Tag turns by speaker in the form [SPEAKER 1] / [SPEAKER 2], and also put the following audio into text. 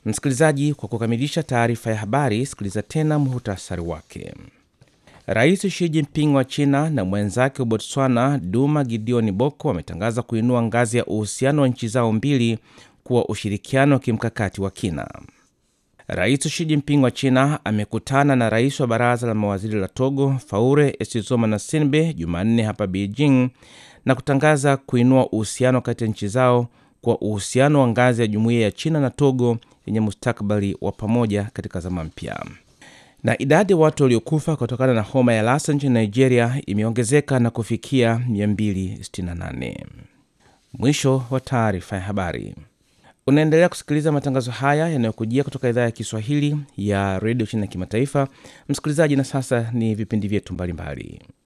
[SPEAKER 1] Msikilizaji, kwa kukamilisha taarifa ya habari, sikiliza tena muhutasari wake. Rais Xi Jinping wa China na mwenzake wa Botswana Duma Gideon Boko wametangaza kuinua ngazi ya uhusiano wa nchi zao mbili kuwa ushirikiano wa kimkakati wa kina. Rais Xi Jinping wa China amekutana na rais wa baraza la mawaziri la Togo Faure Essozomana-Sinbe Jumanne hapa Beijing na kutangaza kuinua uhusiano kati ya nchi zao kwa uhusiano wa ngazi ya jumuiya ya China na Togo yenye mustakabali wa pamoja katika zama mpya. Na idadi ya watu waliokufa kutokana na homa ya Lassa nchini Nigeria imeongezeka na kufikia 268. Mwisho wa taarifa ya habari. Unaendelea kusikiliza matangazo haya yanayokujia kutoka idhaa ya Kiswahili ya redio China ya kimataifa. Msikilizaji, na sasa ni vipindi vyetu mbalimbali.